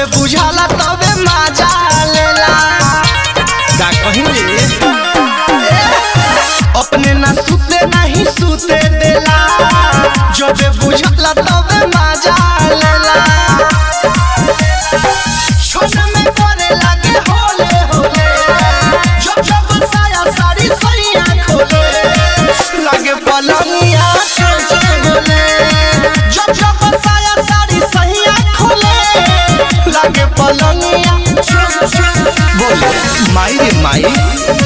बुझाला तबे मजा लेला का कहीं रे अपने ना सुते नहीं सुते देला जबे बुझाला तबे मजा लेला छोट में करे लागे होले होले जब जब साया साड़ी सैया खोले लागे पलंगिया छे छे बोले जब जब साया साड़ी सैया खोले लागे पलंगिया छे छे बोले माई रे माई